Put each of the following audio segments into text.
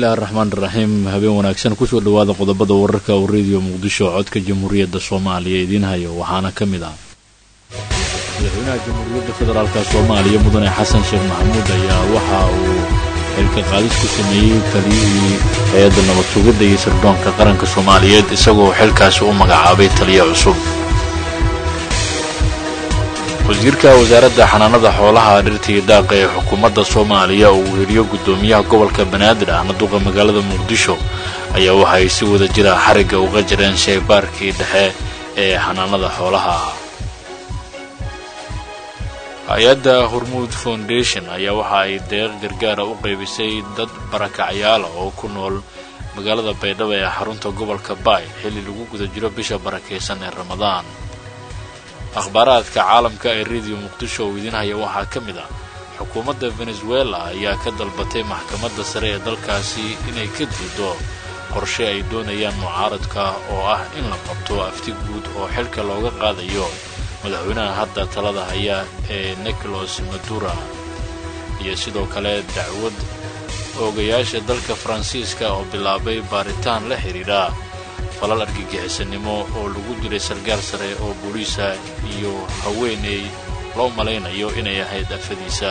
bismillahi araxmaan iraxiim habeen wanaagsan kusoo dhawaada qodobada wararka uu rediyo muqdisho codka jamhuuriyadda soomaaliya idiin hayo waxaana ka mid ah madaxweynaha jamhuuriyadda federaalk soomaaliya mudane xasan sheekh maxamuud ayaa waxa uu xilka qaadis ku sameeyey taliyihii hay-adda nabad sugidda iyo sirdoonka qaranka soomaaliyeed isagoo xilkaasi u magacaabay taliya cusub wasiirka wasaaradda xanaanada xoolaha dhirta iyo daaqa ee xukuumadda soomaaliya oo uu heliyo guddoomiyaha gobolka banaadir ahna duqa magaalada muqdisho ayaa waxa ay si wada jira xarigga uga jireen shaybaarkii dhexe ee xanaanada xoolaha hay-adda hormuud foundation ayaa waxa ay deeq gargaara u qaybisay dad barakacyaala oo ku nool magaalada baydhabo ee xarunta gobolka baay xilli lagu guda jiro bisha barakaysan ee ramadaan akhbaaraadka caalamka ee rediyo muqdisho oo idiin haya waxaa ka mid ah xukuumadda venezuela ayaa ka dalbatay maxkamadda sare ee dalkaasi inay ka diido qorshe ay doonayaan mucaaradka oo ah in la qabto afti guud oo xilka looga qaadayo madaxweynaha hadda talada haya ee nicolos madura iyo sidoo kale dacwad oogayaasha dalka faransiiska oo bilaabay baaritaan la xidhiidha falal argagixisanimo oo lagu dilay sargaal sare oo booliisa iyo haweeney loo malaynayo inay ahayd afadiisa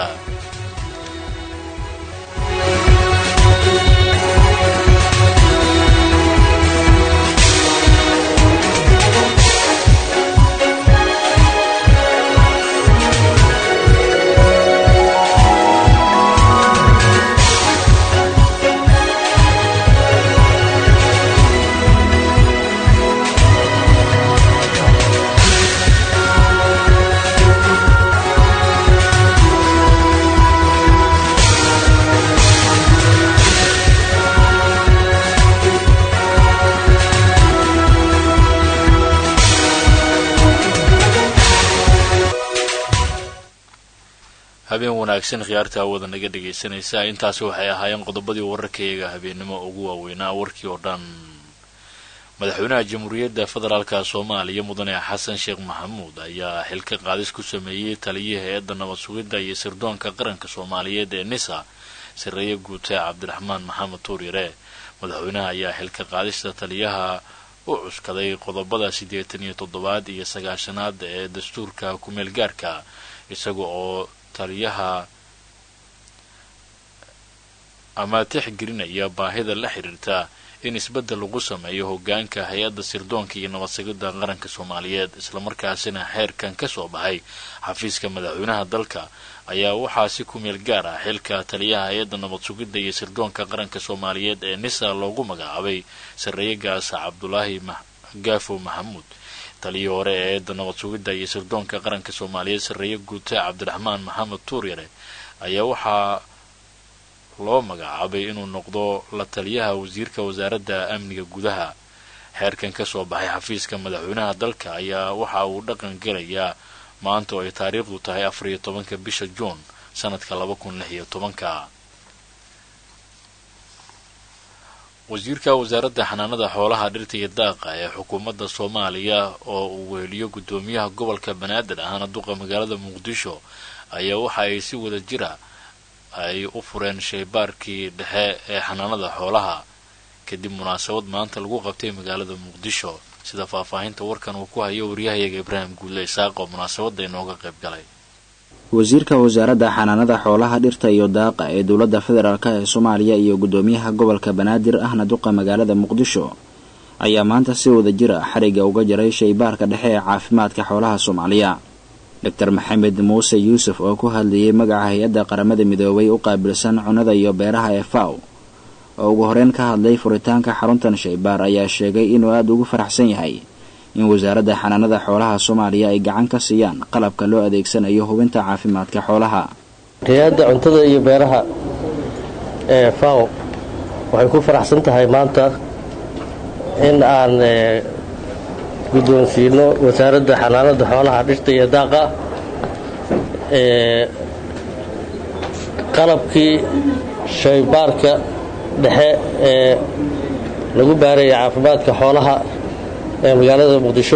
habeen wanaagsan khiyaarta hawada naga dhegaysanaysa intaasi waxay ahaayeen qodobadii wararkayaga habeennimo ugu waaweynaa warkii oo dhan madaxweynaha jamhuuriyadda federaalka soomaaliya mudane xasan sheekh maxamuud ayaa xilka qaadis ku sameeyey taliyihii hay-adda nabad sugidda iyo sirdoonka qaranka soomaaliyeed ee nisa sareeye guute cabdiraxmaan maxamed tuuryare madaxweynaha ayaa xilka qaadista taliyaha u cuskaday qodobada siddeetan iyo toddobaad iyo sagaashanaad ee dastuurka kumeel gaarka isaga oo taliyaha ama tixgelinaya baahida la xidhiirta in isbeddel lagu sameeyo hoggaanka hay-adda sirdoonka iyo nabad sugidda qaranka soomaaliyeed islamarkaasina xeerkan ka soo baxay xafiiska madaxweynaha dalka ayaa waxaa si ku meel gaar ah xilka taliyaha hay-adda nabad sugidda iyo sirdoonka qaranka soomaaliyeed ee nisa loogu magacaabay sarreeye gaasa cabdulaahi gaafo maxamuud taliyii hore ee eedda nabad sugidda iyo sirdoonka qaranka soomaaliyeed sarreeye guute cabdiraxmaan maxamed tuuryare ayaa waxaa loo magacaabay inuu noqdo la taliyaha wasiirka wasaaradda amniga gudaha xeerkan ka soo baxay xafiiska madaxweynaha dalka ayaa waxa uu dhaqan gelayaa maanta oo ay taariikhdu tahay afar iyo tobanka bisha juun sanadka laba kun lix iyo tobanka wasiirka wasaaradda xanaanada xoolaha dhirta iyo daaqa ee xukuumadda soomaaliya oo uu weheliyo guddoomiyaha gobolka banaadir ahna duqa magaalada muqdisho ayaa waxa ay si wada jira ay u fureen shaybaarkii dhexe ee xanaanada xoolaha kadib munaasabad maanta lagu qabtay magaalada muqdisho sida faahfaahinta warkan uu ku hayo waryahayaga ibraahim guulle isaaq oo munaasabadda inooga qayb galay wasiirka wasaaradda xanaanada xoolaha dhirta iyo daaqa ee dowladda federaalk ee soomaaliya iyo guddoomiyaha gobolka banaadir ahna duqa magaalada muqdisho ayaa maanta si wada jir ah xarigga uga jaray shaybaarka dhexe ee caafimaadka xoolaha soomaaliya doctor maxamed muuse yuusuf oo ku hadlayay magaca hay-adda qaramada midoobay u qaabilsan cunnada iyo beeraha ee faw oo ugu horeyn ka hadlay furitaanka xaruntan shaybaar ayaa sheegay inuu aada ugu faraxsan yahay in wasaaradda xanaanada xoolaha soomaaliya ay gacan ka siiyaan qalabka loo adeegsanayo hubinta caafimaadka xoolaha hay-adda cuntada iyo beeraha ee faw waxay ku faraxsan tahay maanta in aan guddoonsiino wasaaradda xanaanada xoolaha dhirta iyo daaqa qalabkii shaybaarka dhexe ee lagu baaraya caafimaadka xoolaha ee magaalada muqdisho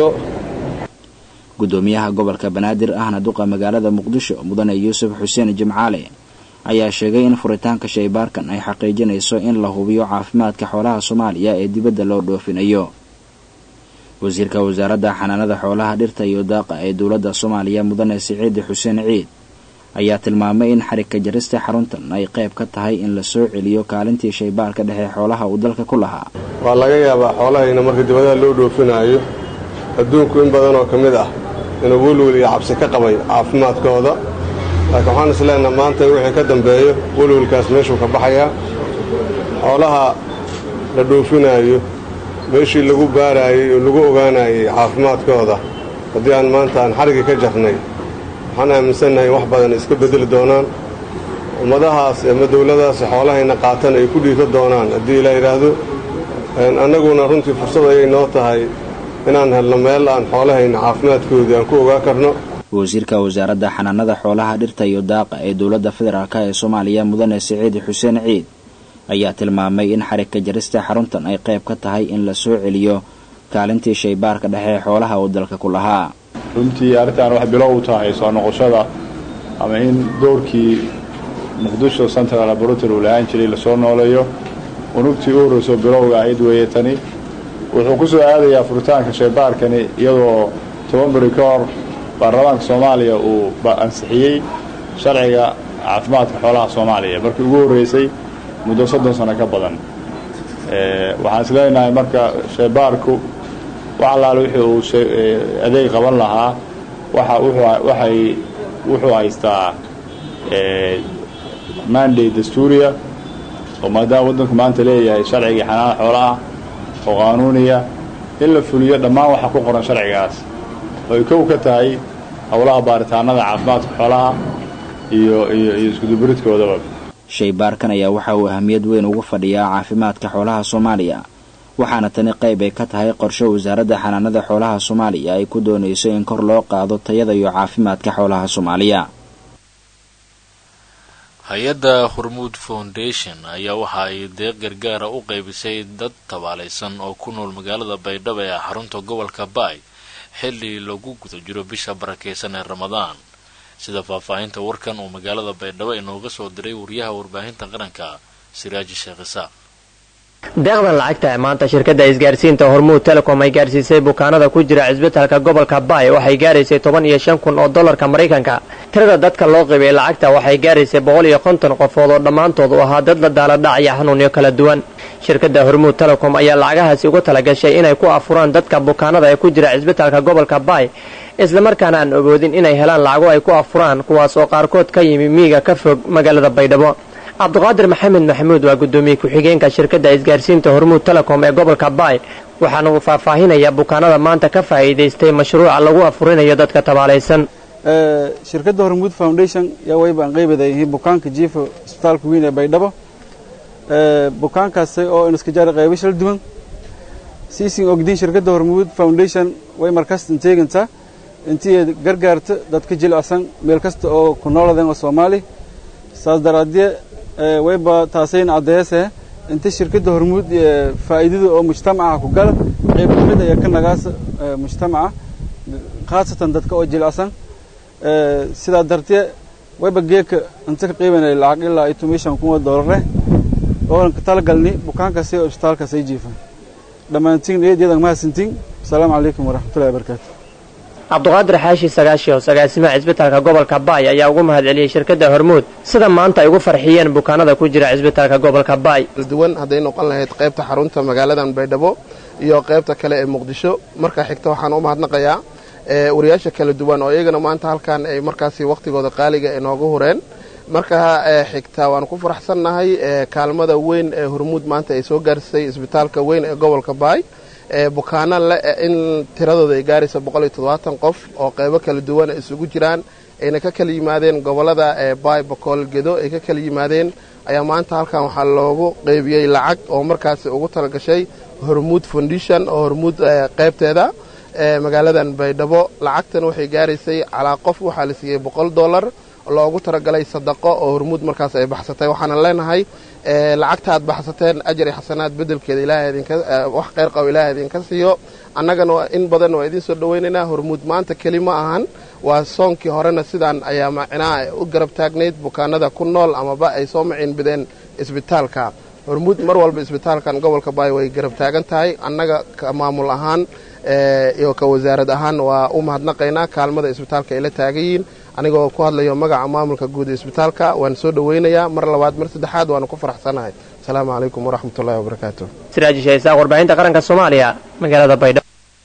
guddoomiyaha gobolka banaadir ahna duqa magaalada muqdisho mudane yuusuf xuseen jimcaale ayaa sheegay in furitaanka shaybaarkan ay xaqiijinayso in la hubiyo caafimaadka xoolaha soomaaliya ee dibadda loo dhoofinayo wasiirka wasaaradda xanaanada xoolaha dhirta iyo daaqa ee dowladda soomaaliya mudane siciidi xuseen ciid ayaa tilmaamay in xarigka jarista xaruntan ay qayb ka tahay in la soo celiyo kaalintii shaybaarka dhexe xoolaha uu dalka ku lahaa waa laga yaabaa xoolahayna marka dibadaha loo dhoofinaayo adduunku in badan oo ka mid ah inuu welwel iyo cabsi ka qabay caafimaadkooda laakiin waxaan isleenaha maanta wixii ka dambeeyo welwelkaas meeshuu ka baxayaa xoolaha la dhoofinaayo meeshii lagu baaraayey oo lagu ogaanayay caafimaadkooda haddii aan maanta aan xarigii ka jarnay waxaan aaminsannahay in wax badan iska beddeli doonaan ummadahaas ama dawladaas xoolahayna qaatan ay ku dhiito doonaan haddii ilaa yidhaahdo annaguna runtii fursad ayay noo tahay inaan helno meel aan xoolahayna caafimaadkoodii aan ku ogaa karno wasiirka wasaaradda xanaanada xoolaha dhirta iyo daaqa ee dowladda federaalk ee soomaaliya mudane siciid xuseen ciid ayaa tilmaamay in xarigka jarista xaruntan ay qayb ka tahay in la soo celiyo kaalintii shaybaarka dhexe ee xoolaha uu dalka ku lahaa runtii arrintan wax bilow u tahay soo noqoshada ama in doorkii muqdisho central laboratory uu lahaan jiray lasoo nooleeyo unugtii u horreyso bilowga ahayd weeye tani wuxuu ku soo aadayaa furitaanka shaybaarkani iyadoo toban beri ka hor baarlamaanka soomaaliya uu ansixiyey sharciga caafimaadka xoolaha soomaaliya markii ugu horreysay muddo soddon sano ka badan waxaan is leenahay marka shaybaarku wax allaale wixii uu adeeg qaban lahaa waxay wuxuu haystaa mandate dastuuriya oo maadaama waddanku maanta leeyahay sharcigii xanaana xoolaha oo qaanuuniya in la fuliyo dhammaan waxa ku qoran sharcigaas oo ay kow ka tahay howlaha baaritaanada caafimaadka xoolaha iyo iyo iyo iskudubaridkoodaba shaybaarkan ayaa waxa uu ahamiyad weyn ugu fadhiyaa caafimaadka xoolaha soomaaliya waxaana tani qayb ay ka tahay qorshe wasaaradda xanaanada xoolaha soomaaliya ay ku doonayso in kor loo qaado tayada iyo caafimaadka xoolaha soomaaliya hay-adda hormuud foundation ayaa waxa ay deeq gargaara u qaybisay dad tabaalaysan oo ku nool magaalada baydhabo ee xarunta gobolka baay xilli lagu guda jiro bisha barakaysan ee ramadaan sida faahfaahinta warkan uu magaalada baydhabo inooga soo diray wariyaha warbaahinta qaranka siraaji sheekh isaaq deeqdan lacagta ee maanta shirkadda isgaarsiinta hormuud telecom ay gaarsiisay bukaanada ku jira cisbitalka gobolka baay waxay gaaraysay toban iyo shan kun oo dollarka maraykanka tirada dadka loo qibay lacagta waxay gaaraysay boqol iyo konton qofood oo dhammaantood u ahaa dad la daaladhacaya xanuunyo kala duwan shirkadda hormuud telecom ayaa lacagahaasi uga talagashay inay ku afuraan dadka bukaanada ee ku jira cisbitalka gobolka baay islamarkaana aan ogoodin inay helaan lacago ay ku afuraan kuwaas oo qaarkood ka yimi miiga ka fog magaalada baydhabo cabduqaadir maxamed maxamuud waa guddoomiye ku-xigeenka shirkadda isgaarsiinta hormuud telecom ee gobolka baay waxaana uu faahfaahinayaa bukaanada maanta ka faa'iidaystay mashruuca lagu afurinayo dadka tabaalaysan shirkadda hormuud foundation yaa wayba aan qeybaday bukaanka jiifa isbitaalka weyn ee baydhabo bukaankaasi oo iska jaara qaybo shal duwan siisin ogdiin shirkadda hormuud foundation way markasta teegantaa intii gargaarta dadka jilicsan meel kasta oo ku nooladan oo soomaali saas daraadee wayba taasayn caddeese inta shirkadda hormuud faa'iidada oo mujtamaca ku gala qayb ka mid ayaa ka nagaasa mujtamaca khaasatan dadka oo jilicsan sidaa dartee wayba geeka inta ka qiibanaya lacag ilaa iyo tomishan kun oo doolare oonan ka talagalni bukaankaasi oo isbitaalkaas ay jiifan dhammaantiin eedyada mahadsantiin asalaamu calaykum waraxmatullahi wabarakaatu cabduqaadir xaashi sagaashiyo agaasimaha cisbitaalka gobolka baay ayaa ugu mahad celiyey shirkadda hormuud sida maanta ay ugu farxiyeen bukaanada ku jira cisbitaalka gobolka baay duwan hadday noqon lahayd qaybta xarunta magaaladan baydhabo iyo qaybta kale ee muqdisho markaa xigta waxaan u mahadnaqayaa wariyaasha kala duwan oo iyagana maanta halkan ay markaasi wakhtigooda qaaliga inoogu hureen markaa xigta waan ku faraxsannahay kaalmada weyn ee hormuud maanta ay soo gaarsisay isbitaalka weyn ee gobolka baay bukaano le in tiradooda ay gaaraysa boqoliyo toddobaatan qof oo qaybo kala duwan isugu jiraan ayna ka kala yimaadeen gobollada baay bokool gedo ay ka kala yimaadeen ayaa maanta halkan waxaa loogu qeybiyey lacag oo markaasi ugu talagashay hormuud foundation oo hormuud qaybteeda magaaladan baydhabo lacagtan waxay gaaraysay calaa qof waxaa la siiyey boqol dollar loogu talagalay sadaqo oo hormuud markaas ay baxsatay waxaana leenahay lacagta aad baxsateen ajar iyo xasanaad bedelkeeda ilaahay idinka wax kheyr qabo ilaahay idinka siiyo annagana in badan waa idiin soo dhowaynaynaa hormuud maanta keli ma ahan waa soonkii horena sidaan ayaa macnaha u garab taagnayd bukaanada ku nool amaba ay soo maciinbideen isbitaalka hormuud mar walba isbitaalkan gobolka baay way garab taagan tahay annaga ka maamul ahaan iyo ka wasaarad ahaan waa u mahadnaqaynaa kaalmada isbitaalka ay la taagan yihiin anigoo ku hadlayo magaca maamulka guud ee isbitaalka waan soo dhoweynayaa mar labaad mar saddexaad waanu ku faraxsanahay asalaamu calaykum waraxmatullahi wabarakaatu siraaji shaysaaq warbaahinta qaranka soomaaliya magaalada baydhabo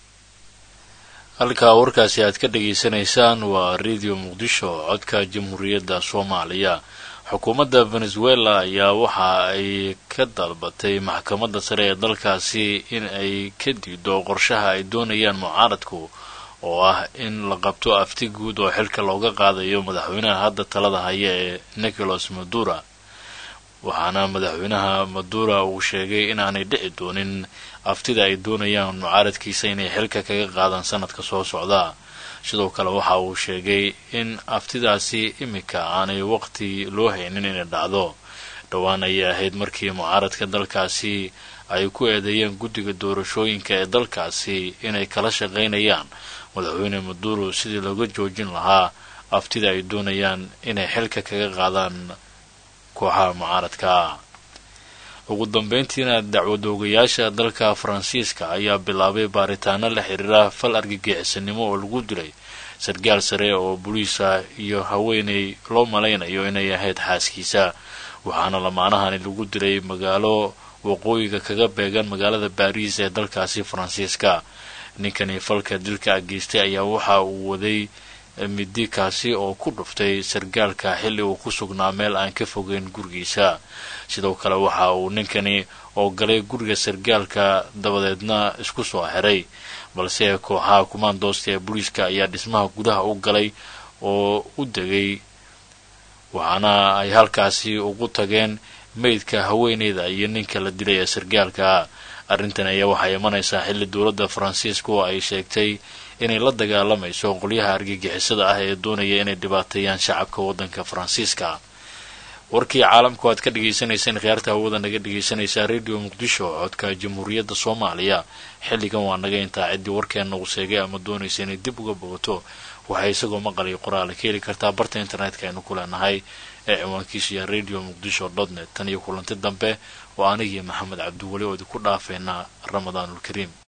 halkaa warkaasi aad ka dhageysanaysaan waa radio muqdisho codka jamhuuriyadda soomaaliya xukuumadda venezuela ayaa waxa ay ka dalbatay maxkamadda sare ee dalkaasi in ay ka diido qorshaha ay doonayaan mucaaradku oo ah in la qabto afti guud oo xilka looga qaadayo madaxweynaha hadda talada haya ee nicolas madura waxaana madaxweynaha madura uu sheegay inaanay dhici doonin aftida ay doonayaan mucaaradkiisa inay xilka kaga qaadaan sanadka soo socda sidoo kale waxa uu sheegay in aftidaasi iminka aanay waqti loo haynin inay dhacdo dhowaan ayay ahayd markii mucaaradka dalkaasi ay ku eedeeyeen guddiga doorashooyinka ee dalkaasi inay kala shaqaynayaan madaxweyne maduro sidii looga joojin lahaa aftida ay doonayaan inay xilka kaga qaadaan kooxaha mucaaradka ugu dambeyntiina dacwadoogayaasha dalka faransiiska ayaa bilaabay baaritaano la xiriira fal argagixisanimo oo lagu dilay sargaal sare oo boliisa iyo haweeney loo malaynayo inay ahayd xaaskiisa waxaana lamaanahani lagu dilay magaalo waqooyiga kaga beegan magaalada baariis ee dalkaasi faransiiska ninkani falka dilka geystay ayaa waxa uu waday midi kaasi oo ku dhuftay sargaalka xilli uu ku sugnaa meel aan ka fogeyn gurigiisa sidoo kale waxa uu ninkani oo galay guriga sargaalka dabadeedna isku soo xiray balse kooxaha kumaandoosta ee booliiska ayaa dhismaha gudaha u galay oo u degay waxaana ay halkaasi ugu tageen meydka haweeneyda iyo ninka la dilay ee sargaalka arrintan ayaa waxay imanaysaa xilli dowladda faransiiska oo ay sheegtay inay la dagaalamayso qolyaha argagixisada ah ee doonaya inay dhibaateeyaan shacabka waddanka faransiiska warkii caalamku aad ka dhagaysanayseen khiyaarta hawada naga dhagaysanaysaa radio muqdisho codka jamhuuriyadda soomaaliya xilligan waa naga intaa ciddii warkeenna uu sheegay ama doonaysa inay dib uga bogato waxay isagoo maqaliyo qoraale ka heli kartaa barta internetka aynu ku leenahay ee ciwaankiisu yahay radio muqdisho dot net tan iyo kulanti dambe oo anigii maxamed cabdiweli oo idinku dhaafayna ramadaanulkariim